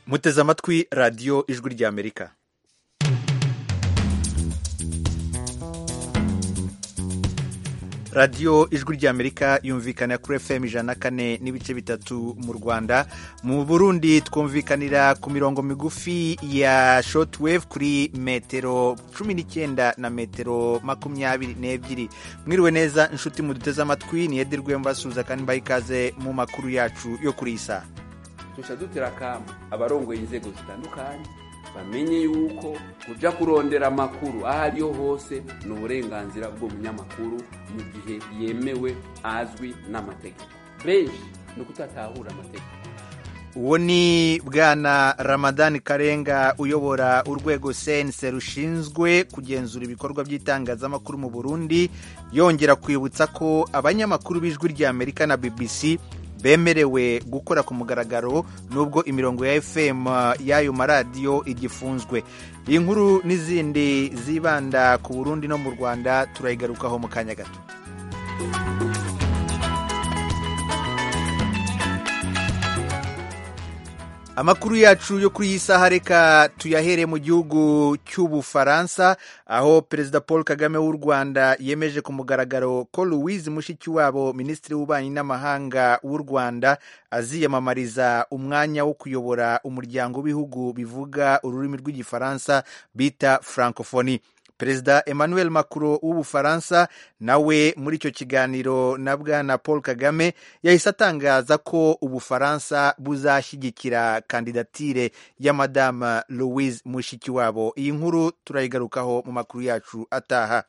muteze amatwi radiyo ijwi ry'amerika radiyo ijwi ry'amerika yumvikana kuri fm ijana na kane n'ibice bitatu mu rwanda mu burundi twumvikanira ku mirongo migufi ya shotwave kuri metero cumi n'icyenda na metero makumyabiri n'ebyiri mwiriwe neza inshuti muduteze amatwi niyedirwe mbasuhuza kandi mbaha ikaze mu makuru yacu yo kuri iyi saha tuca dutera akamo abarongoye inzego zitandukanye bamenye yuko kuja kurondera amakuru aho ariho hose ni uburenganzira bw'umunyamakuru mu gihe yemewe azwi n'amategeko benshi ni ukutatahura amategeko uwo ni bwana ramadani karenga uyobora urwego sense rushinzwe kugenzura ibikorwa by'itangazamakuru mu burundi yongera kwibutsa ko abanyamakuru b'ijwi ry'amerika na bbc bemerewe gukora ku mugaragaro nubwo imirongo ya fm y'ayo maradiyo igifunzwe iyi nkuru n'izindi zibanda ku burundi no mu rwanda turayigarukaho mu kanya gato amakuru yacu yo kuri iyi saha reka tuyahere mu gihugu cy'ubufaransa aho perezida paul kagame w'u rwanda yemeje ku mugaragaro ko louise mushikiwabo minisitiri w'ububanyi n'amahanga w'u rwanda aziyamamariza umwanya wo kuyobora umuryango w'ibihugu bivuga ururimi rw'igifaransa bita francophonie perezida emmanuel macron w'ubufaransa nawe muri icyo kiganiro na bwana paul kagame yahise atangaza ko ubufaransa buzashyigikira kandidatire ya madame louise mushikiwabo iyi nkuru turayigarukaho mu makuru yacu ataha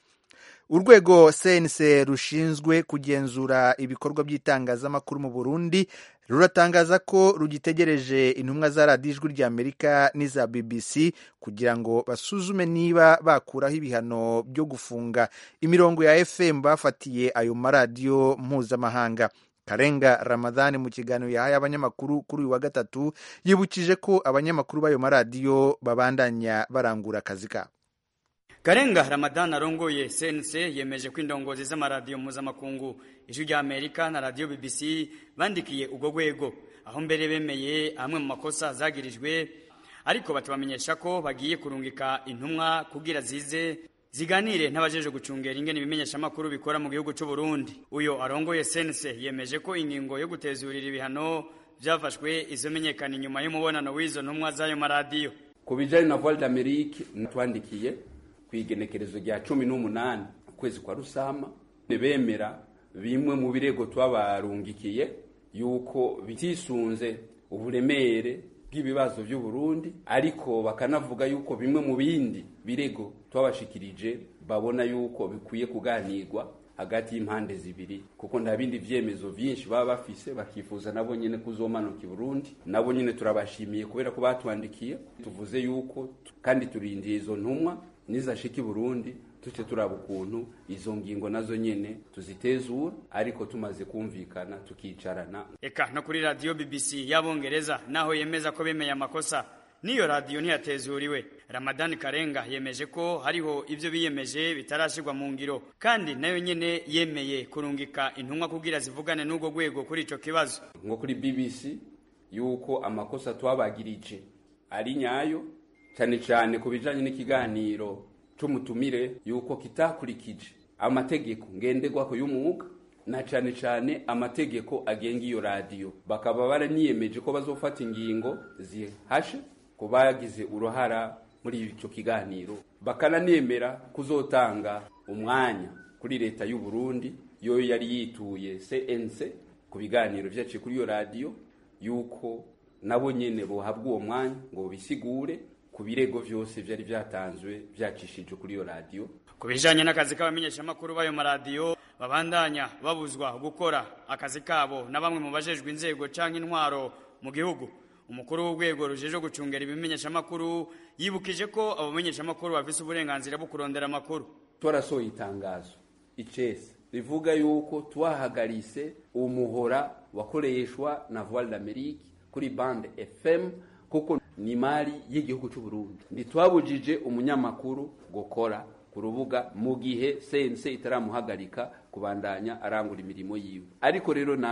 urwego cnc rushinzwe kugenzura ibikorwa by'itangazamakuru mu burundi ruratangaza ko rugitegereje intumwa za radiyo ijwi ry'amerika n'iza bbc kugira ngo basuzume niba bakuraho ibihano byo gufunga imirongo ya fm bafatiye ayo maradiyo mpuzamahanga karenga ramadani mu kiganiro yahaye abanyamakuru kuri uyu wa gatatu yibukije ko abanyamakuru b'ayo maradiyo babandanya barangura akazi kabo karenga ramadani arongoye cnc yemeje ko indongozi z'amaradiyo mpuzamakungu ijwi rya amerika na radiyo bbc bandikiye ubwo rwego aho mbere bemeye amwe mu makosa zagirijwe ariko batubamenyesha ko bagiye kurungika intumwa kugira zize ziganire n'abajeje gucungera ingene ibimenyeshamakuru bikora mu gihugu cy'u Burundi uyo arongoye cnc yemeje ko ingingo yo gutezurira ibihano byafashwe izomenyekana inyuma y'umubonano w'izo ntumwa z'ayo maradiyo ku bijanye na voile d'amerique natwandikiye ku igenekerezo rya cumi n'umunani ukwezi kwa rusama bemera bimwe mu birego twabarungikiye yuko bitisunze uburemere bw'ibibazo by'u Burundi ariko bakanavuga yuko bimwe mu bindi birego twabashikirije babona yuko bikwiye kuganirwa hagati y'impande zibiri kuko nta bindi vyemezo vyinshi baba bafise bakifuza nabo nyene kuzomanuka i Burundi nabo nyene turabashimiye kubera ko batwandikiye tuvuze yuko kandi turindiye izo ntumwa nizashika i Burundi tuce turaba ukuntu izo ngingo nazo nyene tuzitezura ariko tumaze kumvikana tukicarana eka no kuri radiyo bbc y'abongereza naho yemeza ko bemeye amakosa n'iyo radiyo ntiyatezuriwe ramadani karenga yemeje ko hariho ibyo biyemeje bitarashyirwa mu ngiro kandi nayo nyene yemeye kurungika intumwa kugira zivugane n'ubwo rwego kuri ico kibazo nko kuri bbc yuko amakosa twabagirije ari nyayo cyane cyane ku bijanye n'ikiganiro c'umutumire yuko kitakurikije amategeko ngenderwako y'umwuga na cyane cyane amategeko agenga iyo radiyo bakaba baraniyemeje ko bazofata ingingo zihashe ku bagize uruhara muri icyo kiganiro bakananemera kuzotanga umwanya kuri leta y'u Burundi yo yari yituye CNC ku biganiro vyaciye kuri iyo radiyo yuko nabo nyene bohabwa uwo mwanya ngo bisigure ku birego vyose vyari vyatanzwe vyacishije kuri iyo radiyo ku bijanye n'akazi k'abamenyeshamakuru b'ayo maradiyo babandanya babuzwa gukora akazi kabo na bamwe mu bajejwe inzego canke intwaro mu gihugu umukuru w'urwego rujejwe gucungera ibimenyeshamakuru yibukije ko abo bamenyeshamakuru bafise uburenganzira bwo kurondera amakuru twarasohoye itangazo icese rivuga yuko twahagarise umuhora wakoreshwa na voile d'amerique kuri bande fm kuko ni mari y'igihugu cy'u Burundi ntitwabujije umunyamakuru gukora ku rubuga mu gihe sense itaramuhagarika kubandanya arangura imirimo yiwe ariko rero namwe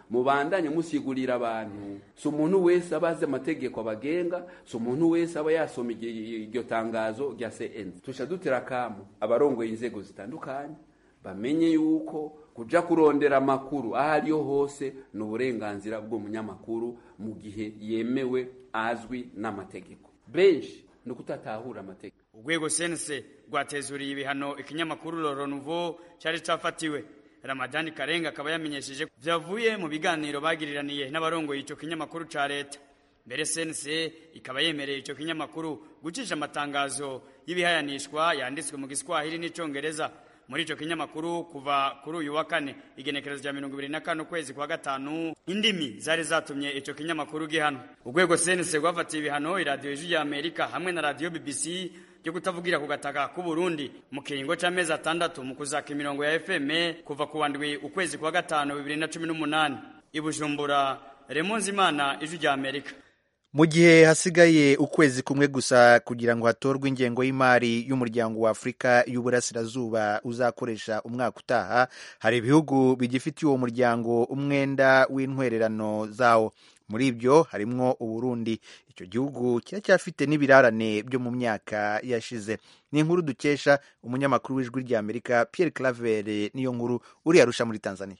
mubandanye musigurira abantu si umuntu wese aba azi amategeko abagenga si umuntu wese aba yasoma iryo tangazo rya cn tusha dutera akamu abarongoye inzego zitandukanye bamenye yuko kuja kurondera amakuru aho ariyo hose ni uburenganzira bw'umunyamakuru mu gihe yemewe azwi n'amategeko benshi ni ukutatahura amategeko urwego sense rwatezuriye ibihano ikinyamakuru Loro Nouveau cyari cyafatiwe Ramadani Karenga akaba yamenyesheje byavuye mu biganiro bagiriraniye n'abarongoye icyo kinyamakuru ca leta mbere sense ikaba yemereye icyo kinyamakuru gucisha amatangazo y'ibihayanishwa yanditswe mu giswahili n'icongereza muri icyo kinyamakuru kuva kuri uyu wa kane igenekerezo rya mirongo ibiri na kane ukwezi kwa gatanu indimi zari zatumye icyo kinyamakuru gihano urwego sense rwafatiye ibihano iradiyo y'ijwi ya amerika hamwe na radiyo bbc byo kutavugira ku gataka k'u Burundi mu kiringo c'amezi atandatu mu kuzaka imirongo ya FM kuva ku wandwi ukwezi kwa gatanu bibiri na cumi n'umunani i Bujumbura Remonzi Imana ijwi rya Amerika mu gihe hasigaye ukwezi kumwe gusa kugira ngo hatorwe ingengo y'imari y'umuryango wa afurika y'uburasirazuba uzakoresha umwaka utaha hari ibihugu bigifitiye uwo muryango umwenda w'intwererano zawo muri ibyo harimwo uburundi icyo gihugu kiracyafite n'ibirarane byo mu myaka yashize ni inkuru dukesha umunyamakuru w'ijwi ry'amerika pierre claver niyo nkuru uri arusha muri tanzania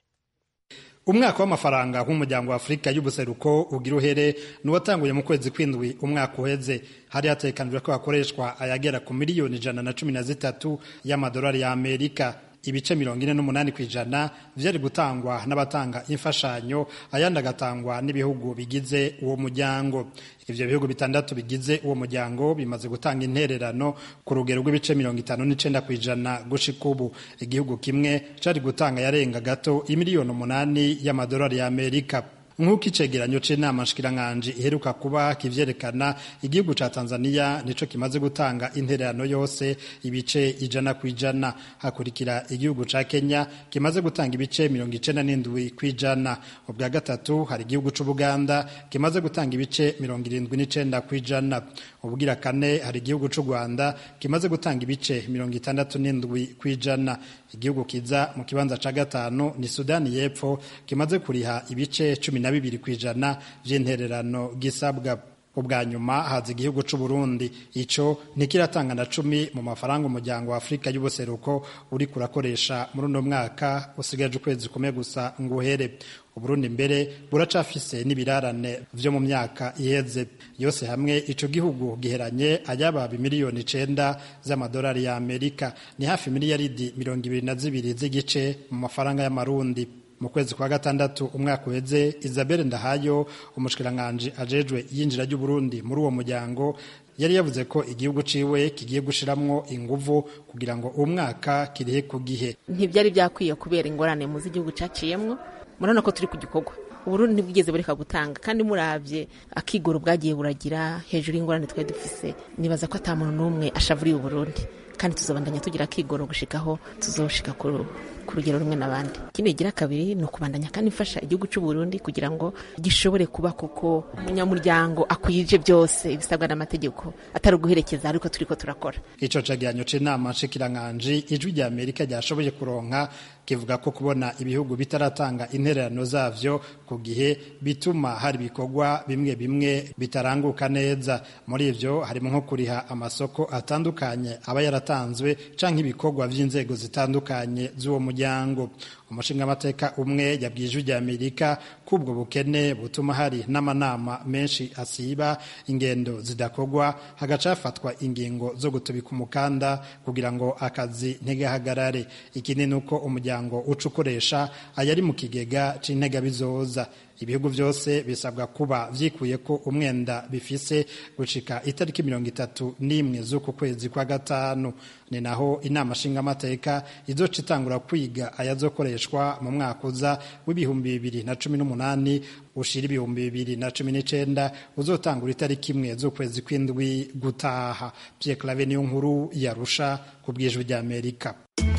umwaka w'amafaranga w'umuryango wa afurika y'ubuseruko ugira uhere n'uwatanguye mu kwezi kw'indwi umwaka uheze hari hatekanijwe ko hakoreshwa ayagera ku miliyoni ijana na cumi na zitatu y'amadolari ya amerika ibice mirongo ine n'umunani ku ijana vyari gutangwa n'abatanga imfashanyo ayandi agatangwa n'ibihugu bigize uwo muryango ivyo bihugu bitandatu bigize uwo muryango bimaze gutanga intererano ku rugero rw'ibice mirongo itanu n'icenda ku ijana gushika ubu igihugu kimwe cari gutanga yarenga gato imiliyoni umunani y'amadolari ya amerika nk'uko icegeranyo c'inama nshikiranganji iheruka kuba kivyerekana igihugu ca tanzania nico kimaze gutanga intererano yose ibice ijana ku ijana hakurikira igihugu ca kenya kimaze gutanga ibice mirongo icenda n'indwi ku ijana ubwa gatatu hari igihugu c'ubuganda kimaze gutanga ibice mirongo irindwi n'icenda ku ijana ubwira kane hari igihugu c'u rwanda kimaze gutanga ibice mirongo itandatu n'indwi ku ijana igihugu kiza mu kibanza ca gatanu ni sudani y'epfo kimaze kuriha ibice cumi na bibiri ku ijana vy'intererano gisabwa ubwa nyuma haza igihugu c'u Burundi ico ntikiratanga na cumi mu mafaranga umuryango wa Afurika y'ubuseruko uri kurakoresha muri uno mwaka usigaje ukwezi kumwe gusa ngo uhere Uburundi mbere buracafise n'ibirarane vyo mu myaka iheze yose hamwe ico gihugu giheranye ayababa miliyoni icenda z'amadolari ya Amerika ni hafi miliyaridi mirongo ibiri na zibiri z'igice mu mafaranga y'amarundi mu kwezi kwa gatandatu umwaka uheze Isabelle Ndahayo umushikiranganji ajejwe yinjira ry'Uburundi muri uwo muryango yari yavuze ko igihugu ciwe kigiye gushiramwo inguvu kugira ngo uwo mwaka kirihe ku gihe ntibyari byakwiye kubera ingorane mu z'igihugu caciyemwo murabona ko turi ku gikorwa uburundi ntibwigeze bureka gutanga kandi muravye akigoro bwagiye buragira hejuru y'ingorane twari dufise nibaza ko ata muntu n'umwe ashavuriye uburundi kandi tuzobandanya tugira akigoro gushikaho tuzoshika ku rugero rumwe n'abandi ikindi gira kabiri ni ukubandanya kandi mfasha igihugu cy'u Burundi kugira ngo gishobore kuba kuko umunyamuryango akwije byose ibisabwa n'amategeko atari uguherekeza ariko turiko turakora ico cegeranyo c'inama nshikiranganji ijwi rya amerika ryashoboye kuronka kivuga ko kubona ibihugu bitaratanga intererano zavyo ku gihe bituma hari ibikorwa bimwe bimwe bitaranguka neza muri ivyo harimo nko kuriha amasoko atandukanye aba yaratanzwe canke ibikorwa vy'inzego zitandukanye z'uwo muryango umushingamateka umwe yabwiye ijwi rya amerika ko ubwo bukene butuma hari n'amanama menshi asiba ingendo zidakorwa hagaca hafatwa ingingo zo gutubika umukanda kugira ngo akazi ntigahagarare ikindi ni uko umuryango uca ukoresha ayari mu kigega c'integabizoza ibihugu byose bisabwa kuba vyikuye ko umwenda bifise gushika itariki mirongo itatu n'imwe z'uku kwezi kwa gatanu ni naho inama nshingamateka izoca itangura kwiga ayazokoreshwa mu mwaka uza w'ibihumbi bibiri na cumi n'umunani ushira ibihumbi bibiri na cumi n'icenda uzotangura itariki imwe z'ukwezi kw'indwi gutaha Pierre Claver niyo nkuru yarusha ku bwijwi rya Amerika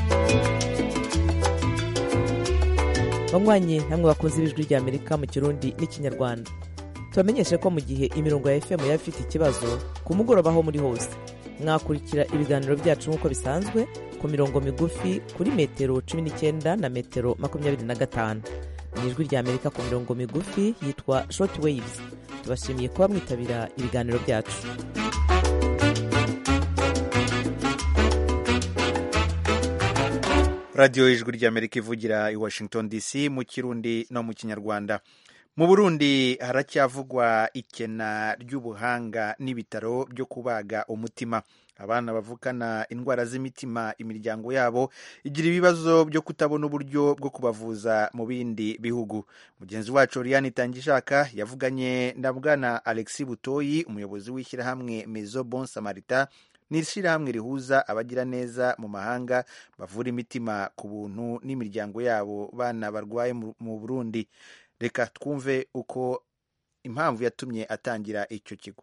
banywanyi namwe bakunze ibijwi rya amerika mu kirundi n'ikinyarwanda tubamenyeshe ko mu gihe imirongo ya fm yaba ifite ikibazo ku mugoroba aho muri hose mwakurikira ibiganiro byacu nk'uko bisanzwe ku mirongo migufi kuri metero cumi n'icyenda na metero makumyabiri na gatanu ni ijwi rya amerika ku mirongo migufi yitwa short waves tubashimiye kuba mwitabira ibiganiro byacu radiyo y'ijwi ry'amerika ivugira i washington dc mu kirundi no mu kinyarwanda mu burundi haracyavugwa ikena ry'ubuhanga n'ibitaro byo kubaga umutima abana bavukana indwara z'imitima imiryango yabo igira ibibazo byo kutabona uburyo bwo kubavuza mu bindi bihugu mugenzi wacu Oriane Itangishaka yavuganye na bwana Alexis Butoyi umuyobozi w'ishyirahamwe Maison Bon Samaritain ni ishyirahamwe rihuza abagira neza mu mahanga bavura imitima ku buntu n'imiryango yabo bana barwaye mu Burundi reka twumve uko impamvu yatumye atangira icyo kigo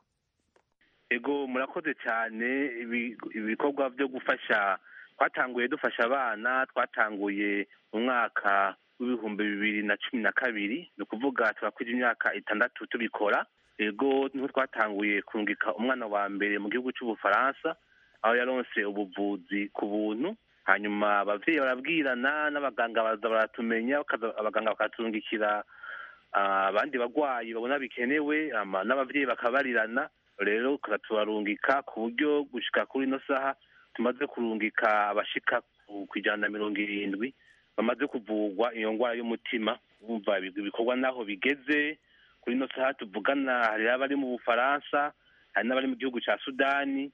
ego murakoze cyane ibikorwa byo gufasha twatanguye dufasha abana twatanguye mu mwaka w'ibihumbi bibiri na cumi na kabiri ni ukuvuga turakwije imyaka itandatu tubikora ego niho twatanguye kurungika umwana wa mbere mu gihugu cy'ubufaransa aho yaronse ubuvuzi ku buntu hanyuma ababyeyi barabwirana n'abaganga baza baratumenya abaganga bakaturungikira abandi barwayi babona bikenewe n'ababyeyi bakabarirana rero tubarungika ku buryo gushyika kuri ino saha tumaze kurungika abashika ku ijana na mirongo irindwi bamaze kuvurwa iyo ndwara y'umutima bumva ibikorwa n'aho bigeze kuri ino saha tuvugana hari abari mu bufaransa hari n'abari mu gihugu cya sudani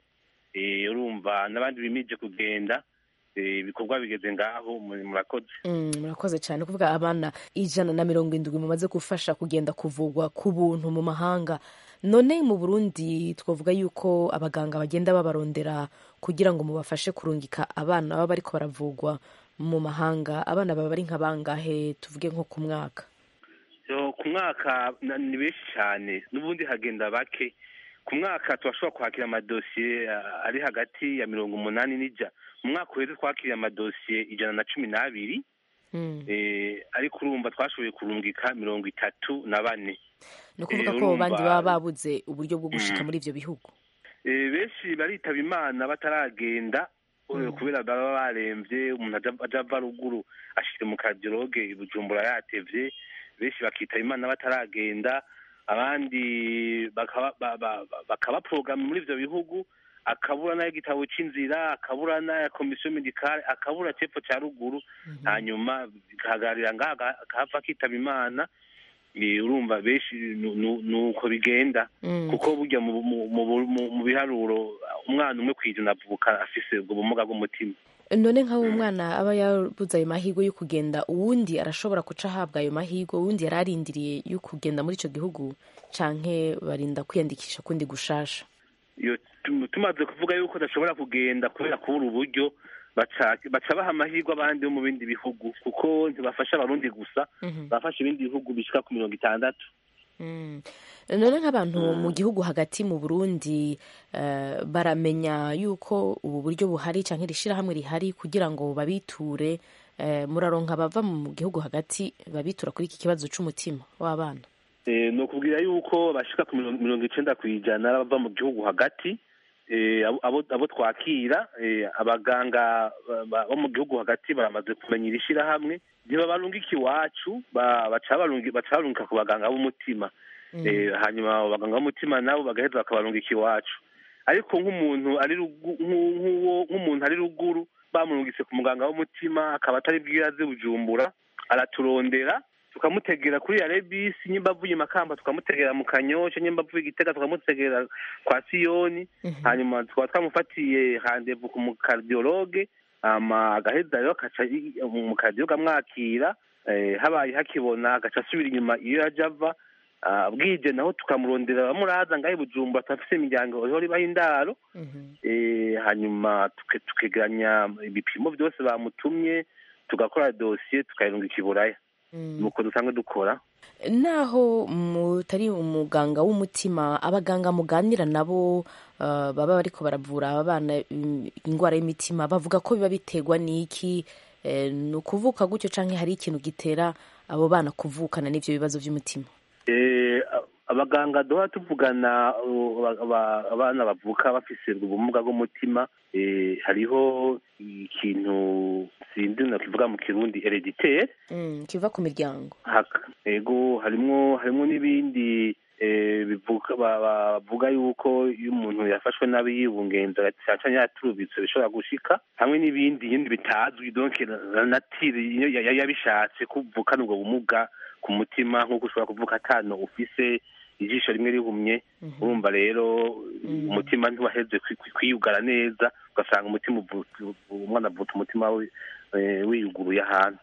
urumva n'abandi bimije kugenda ibikorwa bigeze ngaho murakoze murakoze cyane kuvuga abana ijana na mirongo irindwi mumaze gufasha kugenda kuvurwa ku buntu mu mahanga none mu burundi twavuga yuko abaganga bagenda babarondera kugira ngo mubafashe kurungika abana baba bariko baravurwa mu mahanga abana baba ari nka bangahe tuvuge nko ku mwaka ku mwaka ni benshi cyane n'ubundi hagenda bake ku mwaka turashobora kwakira amadosiye ari hagati ya mirongo umunani n'ijya mu mwaka uheze twakiriye amadosiye ijana na cumi n'abiri ariko urumva twashoboye kurungika mirongo itatu na bane ni ukuvuga ko bandi baba babuze uburyo bwo gushika muri ibyo bihugu benshi baritaba imana bataragenda kubera baba barembye umuntu ajya ava ruguru ashyira mu kadiyoroge i bujumbura yatevye benshi bakitaba imana bataragenda abandi bakabaporogama muri ibyo bihugu akabura n'ay'igitabo cy'inzira akabura n'aya komisiyo medikale akabura cepfo cya ruguru hanyuma bikahagararira ngaha akahava akitaba imana urumva benshi ni uko bigenda kuko burya mu biharuro umwana umwe ku ijana avuka afise ubwo bumuga bw'umutima none nk'aho umwana aba yabuze ayo mahirwe yo kugenda uwundi arashobora guca ahabwa ayo mahirwe uwundi yari arindiriye yo kugenda muri icyo gihugu canke barinda kwiyandikisha kundi gushasha tumaze kuvuga yuko adashobora kugenda kubera kubura uburyo baca baha amahirwe abandi bo mu bindi bihugu kuko ntibafasha abarundi gusa bafasha ibindi bihugu bishyika ku mirongo itandatu none nk'abantu mu gihugu hagati mu burundi baramenya yuko ubu buryo buhari cyangwa iri shyirahamwe rihari kugira ngo babiture muraronka bava mu gihugu hagati babitura kuri iki kibazo cy'umutima w'abana ni ukubwira yuko bashyika ku mirongo icyenda ku ijana bava mu gihugu hagati abo twakira abaganga bo mu gihugu hagati baramaze kumenya iri shyirahamwe ntibabarungika iwacu baca barungika ku baganga b'umutima hanyuma abaganga b'umutima nabo bagaheza bakabarungika iwacu ariko nk'umuntu ari nk'umuntu ari ruguru bamurungitse ku muganga w'umutima akaba atari bwiraze bujumbura araturondera tukamutegera kuri ya rebisi nyimba avuye makamba tukamutegera mu kanyosha nyimba avuye igitega tukamutegera kwa siyoni hanyuma tukaba twamufatiye handevu ku mukardiologe ama agaheza rero akaca umukardiologe amwakira habaye hakibona agaca asubira inyuma iyo yaje ava bwije naho tukamurondera bamuraza ngaho bujumbura turafise imiryango ihora ibaho indaro hanyuma tukegeranya ibipimo byose bamutumye tugakora dosiye tukayirungika iburaya nuko dusanzwe dukora naho mutari umuganga w'umutima abaganga muganira nabo baba bariko baravura abana indwara y'imitima bavuga ko biba biterwa n'iki ni ukuvuka gutyo cyangwa hari ikintu gitera abo bana kuvukana n'ibyo bibazo by'umutima abaganga duha tuvugana abana bavuka bafise ubumuga bw'umutima hariho ikintu sindi nakivuga mu kirundi hereditere kiva ku miryango yego harimwo harimwo n'ibindi bavuga yuko iyo umuntu yafashwe nabi yibungenza cyane yaturubitse bishobora gushika hamwe n'ibindi ibindi bitazwi donc natire yabishatse kuvukana ubwo bumuga ku mutima nk'uko ushobora kuvuga atano ufise ijisho rimwe rihumye urumva rero umutima ntiwaheze kwiyugara neza ugasanga umutima umwana avuta umutima wiyuguruye ahantu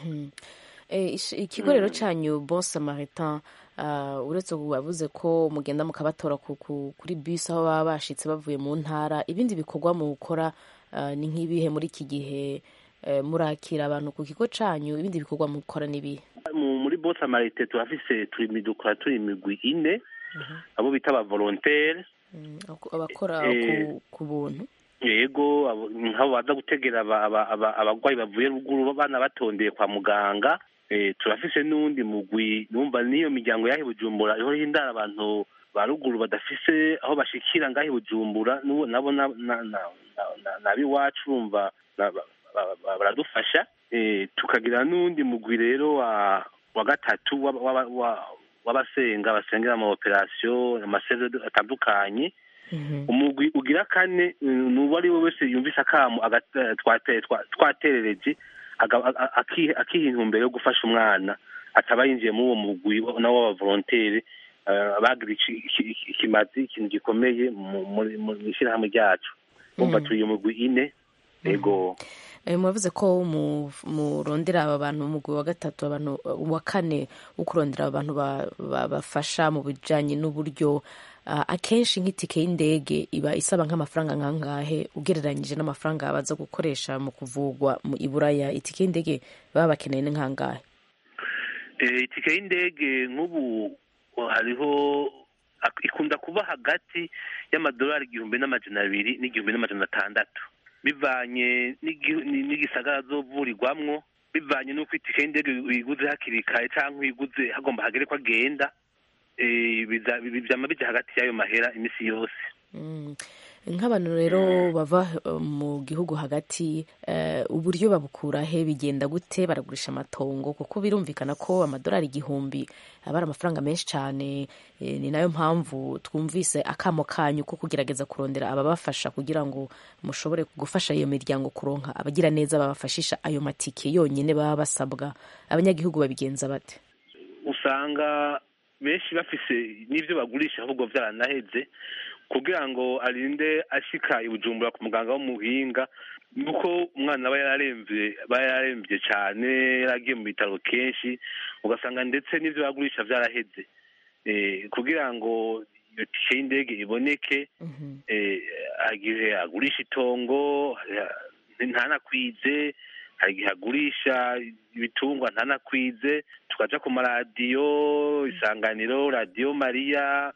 ikigo rero cyanyu bon samaritain uretse wavuze ko mugenda mukabatora kuri bisi aho baba bashitse bavuye mu ntara ibindi bikorwa mu gukora ni nk'ibihe muri iki gihe murakira abantu ku kigo cyanyu ibindi bikorwa mu gukora n'ibihe muri bon samaritain turafise turi dukora turi imigwi ine abo bita aba volontaire abakora ku buntu yego nk'abo baza gutegera abarwayi bavuye ruguru abana batondeye kwa muganga turafise n'uwundi mugwi numva n'iyo miryango yahi bujumbura ihora hindara abantu ba ruguru badafise aho bashikira ngahi bujumbura nabo nabiwacu urumva baradufasha tukagira n'uwundi mugwi rero wa wa gatatu w'abasenga basengera ama operasiyo amaseve atandukanye umugwi ugira kane n'uwo ari we wese yumvise akamu twaterereje akiha intumbero yo gufasha umwana ataba yinjiye muri uwo mugwi nawo w'abavolontere bagira ikimazi ikintu gikomeye mu ishyirahamwe ryacu umva turi umugwi ine yego muravuze ko murondera aba bantu umugwi wa gatatu abantu wa kane wo kurondera abantu bafasha mu bijyanye n'uburyo akenshi nk'itike y'indege iba isaba nk'amafaranga nkangahe ugereranyije n'amafaranga baza gukoresha mu kuvugwa mu iburaya itike y'indege baba bakeneye ni nkangahe itike y'indege nk'ubu hariho ikunda kuba hagati y'amadolari igihumbi n'amajana abiri n'igihumbi n'amajana atandatu bivanye n'igisagara zovurirwamwo bivanye n'uko itike y'indege uyiguze hakiri kare cyangwa uyiguze hagomba hagere ko agenda byama bijya hagati y'ayo mahera iminsi yose nk'abantu rero bava mu gihugu hagati uburyo babukura he bigenda gute baragurisha amatongo kuko birumvikana ko amadolari igihumbi aba ari amafaranga menshi cyane ni nayo mpamvu twumvise akamo kanyu ko kugerageza kurondera ababafasha kugira ngo mushobore gufasha iyo miryango kuronka abagira neza babafashisha ayo matike yonyine baba basabwa abanyagihugu babigenza bate usanga benshi bafise n'ibyo bagurisha ahubwo byaranaheze kugira ngo arinde ashika ibujumbura ku muganga w'umuhinga nuko umwana aba yararembye aba yararembye cyane yaragiye mu bitaro kenshi ugasanga ndetse n'ibyo bagurisha byaraheze kugira ngo iyo tike y'indege iboneke igihe agurisha itongo ntanakwize hari igihe agurisha ibitungwa ntanakwize tukaja ku maradiyo isanganiro radiyo mariya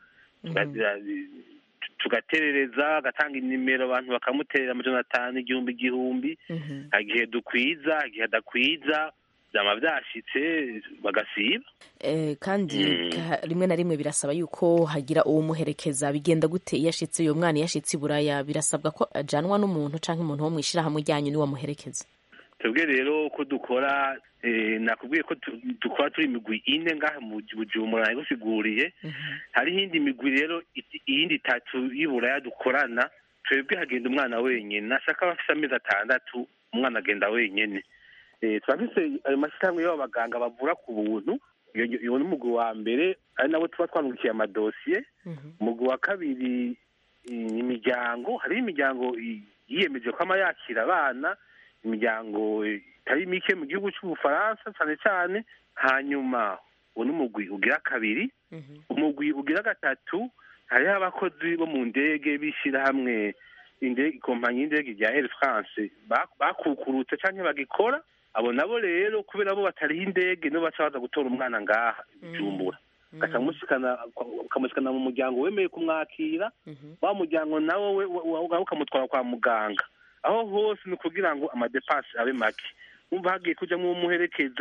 tugaterereza agatanga inimero abantu bakamuterera amajana atanu igihumbi igihumbi igihe dukwiza igihe adakwiza byaba byashitse bagasiba kandi rimwe na rimwe birasaba yuko hagira uwumuherekeza bigenda gute iyo ashitse uyo mwana iyo ashitse i buraya birasabwa ko ajanwa n'umuntu cyangwa umuntu wo mu ishyirahamwe ryanyu niwe amuherekeza twebwe rero ko dukora nakubwiye ko dukora turi imigwi ine ngaha mu bujumbura nabigusiguriye hariho indi migwi rero iyindi itatu y'uburaya dukorana twebwe hagenda umwana wenyine nashaka bafite amezi atandatu umwana agenda wenyine turafise ayo mashyirahamwe y'abaganga bavura ku buntu iyo ni umugwi wa mbere ari nabo tuba twandikiye amadosiye umugwi wa kabiri imiryango hariho imiryango yiyemeje ko ama yakira abana imiryango itari mike mu gihugu cy'ubufaransa cyane cyane hanyuma uwo ni umugwi ugira kabiri umugwi ugira gatatu hariho abakozi bo mu ndege bishyirahamwe ikompanyi y'indege rya air france bakukurutse cyangwa bagikora abo nabo rero kubera bo batariho indege nibo baca baza gutora umwana ngaha ijumbura ukamushikana mu muryango wemeye kumwakira wa muryango nawe ukamutwara kwa muganga aho hose ni ukugira ngo amadepansi abe make wumva hagiye kujyamo umuherekeza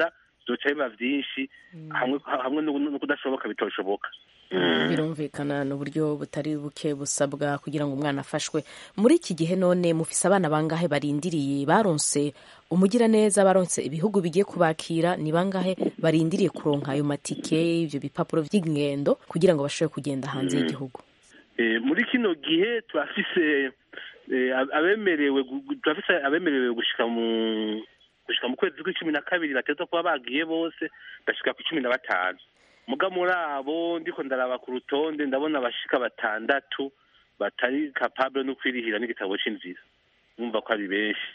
byoca biba byinshi hamwe hamwe no no kudashoboka bitoshoboka birumvikana ni uburyo butari buke busabwa kugira ngo umwana afashwe muri iki gihe none mufise abana bangahe barindiriye baronse umugiraneza baronse ibihugu bigiye kubakira ni bangahe barindiriye kuronka ayo matike ibyo bipapuro by'ingendo kugira ngo bashobore kugenda hanze y'igihugu Eh, muri kino gihe turafise eh, abemerewe gu- turafise abemerewe gushika mu gushika mu kwezi kw'icumi na kabiri bateza kuba bagiye bose bashika ku cumi na batanu muga muri abo ndiko ndaraba ku rutonde ndabona abashika batandatu batari capable no kwirihira n'igitabo c'inzira numva ko ari benshi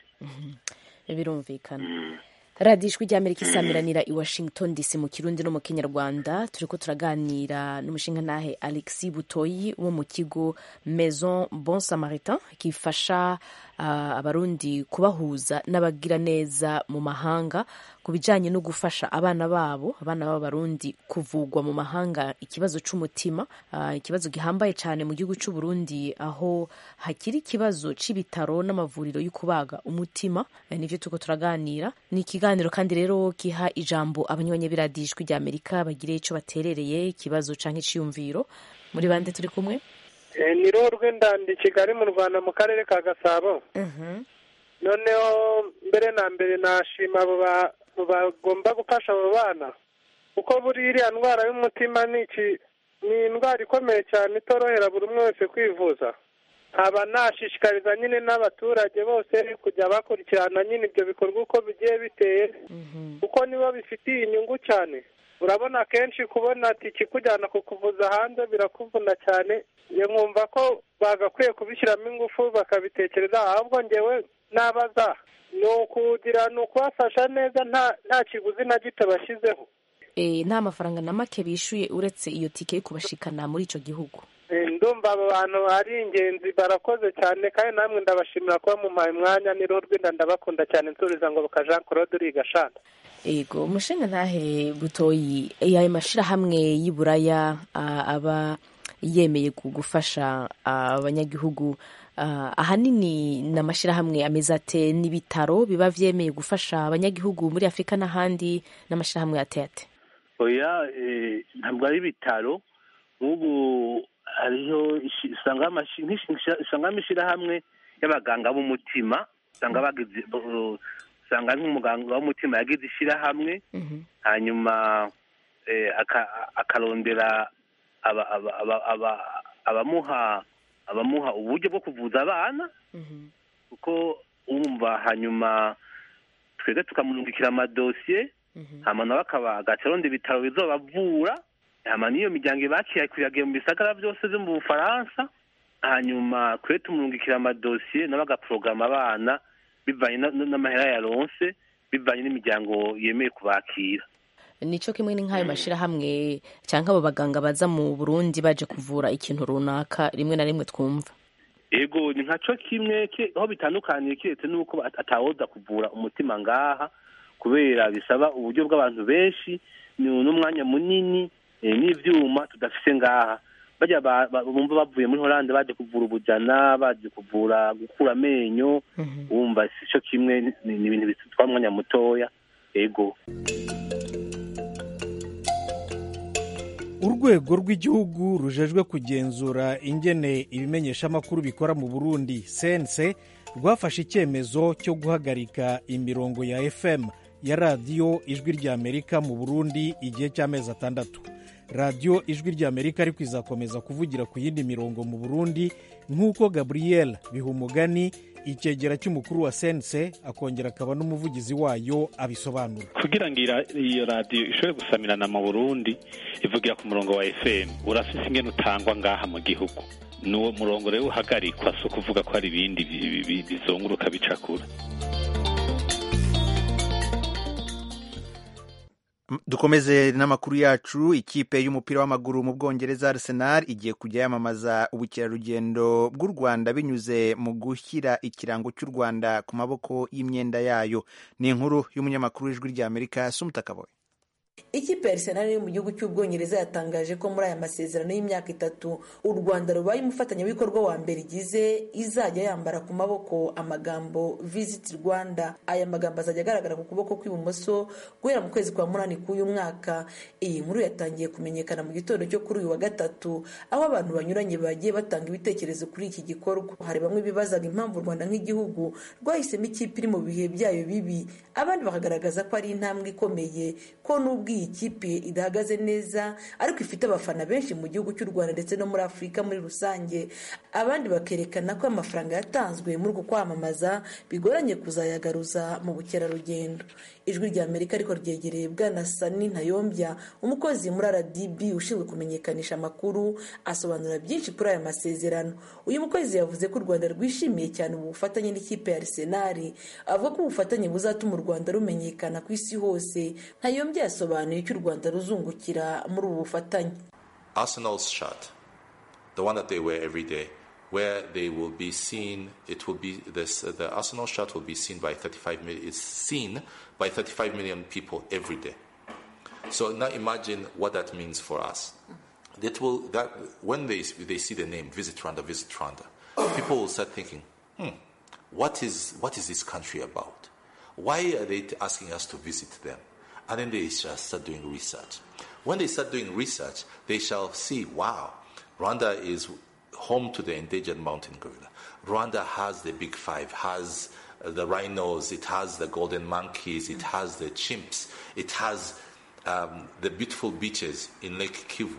birumvikana radiyo ijwi ry'amerika isamiranira i washington dc mu kirundi no mu kinyarwanda turi ko turaganira n'umushingantahe alexis butoyi wo mu kigo maison bon samaritain gifasha ah, abarundi kubahuza n'abagiraneza mu mahanga ku bijyanye no gufasha abana babo abana b'abarundi kuvugwa mu mahanga ikibazo c'umutima ah, ikibazo gihambaye cyane mu gihugu c'u Burundi aho hakiri ikibazo c'ibitaro n'amavuriro yo kubaga umutima Eh, nivyo tuko turaganira ni ikiganiro kandi rero giha ijambo abanywanyi b'iradijwi rya Amerika bagire ico baterereye ikibazo canke iciyumviro muri bande turi kumwe Eh, ni roho rw'indandi kigali mu rwanda mu karere ka gasabo noneho mbere na mbere nashima abo ba- bagomba gufasha abo bana kuko buri iriya ndwara y'umutima ni iki ni indwara ikomeye cyane itorohera buri umwe wese kwivuza nkaba nashishikariza nyine n'abaturage bose kujya bakurikirana nyine ibyo bikorwa uko bigiye biteye kuko nibo bifitiye inyungu cyane urabona kenshi kubona tiki kujyana kukuvuza hanze birakuvuna cyane njye nkumva ko bagakwiye kubishyiramo ingufu bakabitekereza ahubwo ngewe nabaza ni ukugira ni ukubafasha neza nta nta kiguzi na gito bashyizeho Eh, nta mafaranga na make bishuye uretse iyo tike yo kubashikana muri ico gihugu Eh, ndumva abo bantu ari ingenzi barakoze cyane kandi namwe ndabashimira kuba mumpaye umwanya ni roho rw'inda ndabakunda cyane nsuriza ngo baka Jean Claude uriga shanda ego umushinga ntahe butoyi eh, ayo mashirahamwe y'iburaya ah, aba yemeye gu- gufasha ah, abanyagihugu ah, ahanini ni amashirahamwe ameze ate n'ibitaro biba vyemeye gufasha abanyagihugu muri afurika n'ahandi n'amashirahamwe ateye ate oya eh, ntabwo ari ibitaro nk'ubu hariho ishi- usanga amashi- nk'ishi- usanga amashyirahamwe y'abaganga b'umutima usanga bagize bo- usanga ari nk'umuganga w'umutima yagize ishyirahamwe hanyuma eh, aka- akarondera aba- aba- aba- aba- abamuha abamuha uburyo bwo kuvuza abana kuko wumva hanyuma twebwe tukamurungikira amadosiye hama nawe akaba agaca aronda ibitaro bizobavura hama n'iyo miryango ibakiye kuyagiye mu bisagara byose vyo mu bufaransa hanyuma kwe tumurungikira amadosiye nawe agaporogama abana bivanye na- na- n'amahera yaronse bivanye n'imiryango yemeye kubakira nico kimwe ni nk'ayo mashirahamwe cyangwa abo baganga baza mu burundi baje kuvura ikintu runaka rimwe na rimwe twumva ego ni nkaco kimwe ki- aho bitandukaniye kiretse n'uko at- atawoza kuvura umutima ngaha kubera bisaba uburyo bw'abantu benshi ni n'umwanya munini eh, n'ivyuma tudafise ngaha barya ba- ba- bumva bavuye muri holande baje kuvura ubujana baje kuvura gukura amenyo wumva sico kimwe ni ni ibintu bitwara umwanya mutoya ego urwego rw'igihugu rujejwe kugenzura ingene ibimenyeshamakuru bikora mu burundi sense rwafashe icyemezo cyo guhagarika imirongo ya fm ya radiyo ijwi ry'amerika mu burundi igihe cy'amezi atandatu radiyo ijwi ry'amerika ariko izakomeza kuvugira ku yindi mirongo mu burundi nk'uko gabriel bihumugani icyegera cy'umukuru wa sense akongera akaba n'umuvugizi wayo abisobanura kugira ngo ira- iyo radiyo ishobore gusamirana mu burundi ivugira ku murongo wa fm urafise ingene utangwa ngaha mu gihugu n'uwo murongo rero uhagarikwa si ukuvuga ko hari ibindi bi- bi- bi- bizunguruka bicakura dukomeze n'amakuru yacu ikipe y'umupira w'amaguru mu bwongereza arsenal igiye kujya yamamaza ubukerarugendo bw'u rwanda binyuze mu gushyira ikirango cy'u rwanda ku maboko y'imyenda yayo ni inkuru y'umunyamakuru w'ijwi ry'amerika sumutakaboye ikipe ya arsenal yo mu gihugu cy'ubwongereza yatangaje ko muri aya masezerano y'imyaka itatu u rwanda rubaye umufatanyabikorwa wa mbere igize izajya yambara ku maboko amagambo visit rwanda aya magambo azajya agaragara ku kuboko kw'ibumoso guhera mu kwezi kwa munani k'uyu mwaka iyi nkuru yatangiye kumenyekana mu gitondo cyo kuri uyu wa gatatu aho abantu banyuranye bagiye batanga ibitekerezo kuri iki gikorwa hari bamwe bibazaga impamvu u rwanda nk'igihugu rwahisemo ikipe iri mu bihe byayo bibi abandi bakagaragaza ko ari intambwe ikomeye ko n'ubwo iyi kipe idahagaze neza ariko ifite abafana benshi mu gihugu cy'u rwanda ndetse no muri afurika muri rusange abandi bakerekana ko amafaranga yatanzwe muri uku kwamamaza bigoranye kuzayagaruza mu bukerarugendo ijwi rya amerika ariko ryegereye bwana sani ntayombya umukozi muri rdb ushinzwe kumenyekanisha amakuru asobanura byinshi kuri aya masezerano uyu mukozi yavuze ko u rwanda rwishimiye cyane ubu bufatanye n'ikipe ya arisenali avuga ko ubufatanye buzatuma u rwanda rumenyekana ku isi hose ntayombya yasobanuye icyo u rwanda ruzungukira muri ubu bufatanye Arsenal's shirt, the one that they wear every day, where they will be seen, it will be this. Uh, the Arsenal shirt will be seen by 35 million. It's seen by 35 million people every day. So now imagine what that means for us. That will that when they they see the name Visit Rwanda, Visit Rwanda, people will start thinking, hmm, what is what is this country about? Why are they asking us to visit them? And then they shall start doing research. When they start doing research, they shall see, wow, Rwanda is home to the endangered mountain gorilla. Rwanda has the big five, has uh, the rhinos, it has the golden monkeys, it has the chimps, it has um, the beautiful beaches in Lake Kivu.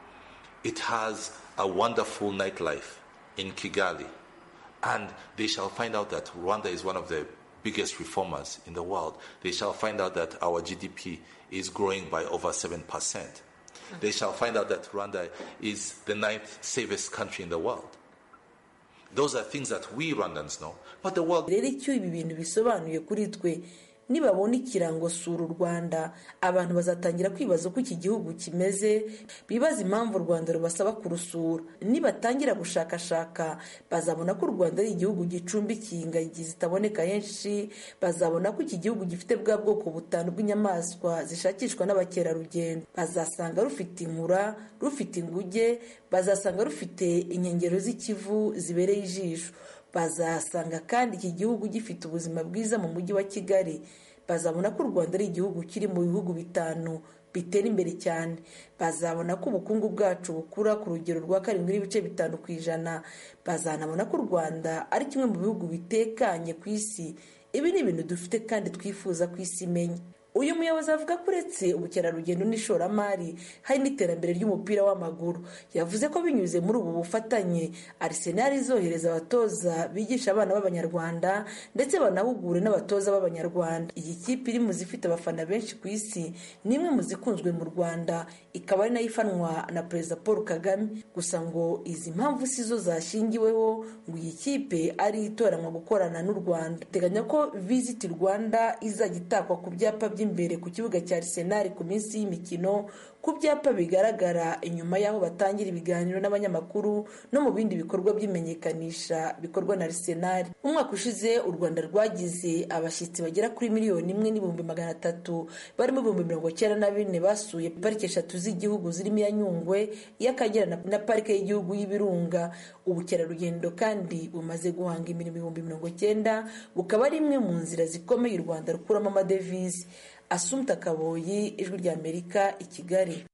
It has a wonderful nightlife in Kigali. And they shall find out that Rwanda is one of the biggest reformers in the world. They shall find out that our GDP is growing by over 7%. They shall find out that Rwanda is the ninth safest country in the world. Those are things that we Rwandans know, but the world. rero icyo ibi bintu bisobanuye kuri twe nibabona ikirango sura u rwanda abantu bazatangira kwibaza uko iki gihugu kimeze bibaza impamvu u rwanda rubasaba kurusura nibatangira gushakashaka bazabona ko u rwanda ari igihugu gicumbikiye ingagi zitaboneka henshi bazabona ko iki gihugu gifite bwa bwoko butanu bw'inyamaswa zishakishwa n'abakerarugendo bazasanga rufite inkura rufite inguge bazasanga rufite inkengero z'ikivu zibereye ijisho bazasanga kandi iki gihugu gifite ubuzima bwiza mu mujyi wa kigali bazabona ko u rwanda ari igihugu kiri mu bihugu bitanu bitera imbere cyane bazabona ko ubukungu bwacu bukura ku rugero rwa karindwi n'ibice bitanu ku ijana bazanabona ko u rwanda ari kimwe mu bihugu bitekanye ku isi ibi ni ibintu dufite kandi twifuza ku isi imenya uyu muyobozi avuga ko uretse ubukerarugendo n'ishoramari hari n'iterambere ry'umupira w'amaguru yavuze ko binyuze muri ubu bufatanye arisenal izohereza abatoza bigisha abana b'abanyarwanda ndetse banahugure n'abatoza b'abanyarwanda iyi kipe iri mu zifite abafana benshi ku isi ni imwe mu zikunzwe mu rwanda ikaba ari nayo ifanwa na perezida paul kagame gusa ngo izi mpamvu si zo zashingiweho ngo iyi kipe ari itoranwa gukorana n'u rwanda teganya ko visiti rwanda izajya itakwa ku byapa by'i imbere ku kibuga cya Arsenal ku minsi y'imikino ku byapa bigaragara inyuma y'aho batangira ibiganiro n'abanyamakuru no mu bindi bikorwa by'imenyekanisha bikorwa na Arsenal umwaka ushize u Rwanda rwagize abashyitsi bagera kuri miliyoni imwe n'ibihumbi magana atatu barimo ibihumbi mirongo cyenda na bine basuye parike eshatu z'igihugu zirimo iya Nyungwe iy'Akagera na parike y'igihugu y'Ibirunga ubukerarugendo kandi bumaze guhanga imirimo ibihumbi mirongo cyenda bukaba ari imwe mu nzira zikomeye u Rwanda rukuramo amadevize asumta kaboyi ijwi ry'amerika i kigali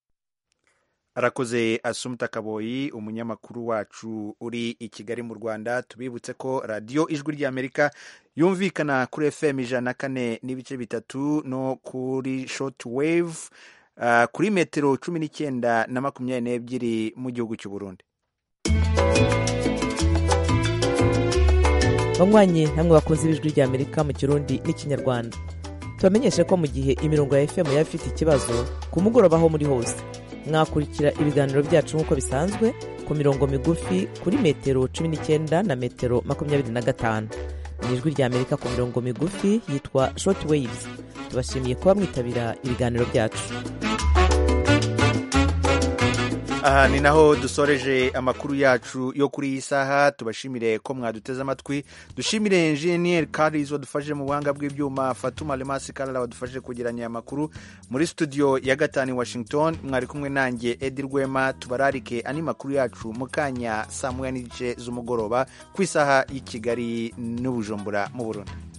arakoze asumta kaboyi umunyamakuru wacu uri i kigali mu rwanda tubibutse ko radiyo ijwi ry'amerika yumvikana kuri fm ijana na kane n'ibice bitatu no kuri shoti wave uh, kuri metero cumi n'icyenda na makumyabiri n'ebyiri mu gihugu cy'u burundi banywanyi namwe bakunze ibijwi ry'amerika mu kirundi n'ikinyarwanda tubamenyeshe ko mu gihe imirongo ya fm yaba ifite ikibazo ku mugoroba aho muri hose mwakurikira ibiganiro byacu nk'uko bisanzwe ku mirongo migufi kuri metero cumi n'icyenda na metero makumyabiri na gatanu ni ijwi rya amerika ku mirongo migufi yitwa short waves tubashimiye kuba mwitabira ibiganiro byacu aha ni naho dusoreje amakuru yacu yo kuri iyi saha tubashimire ko mwaduteze amatwi dushimire enjeniyeri karis wadufashije mu buhanga bw'ibyuma fatuma lemasi karara wadufashije kugeranya aya makuru muri studio ya gatanu i washington mwari kumwe nanjye edi rwema tubararike andi makuru yacu mu kanya saa moya n'igice z'umugoroba ku isaha y'i kigali n'ubujumbura mu burundi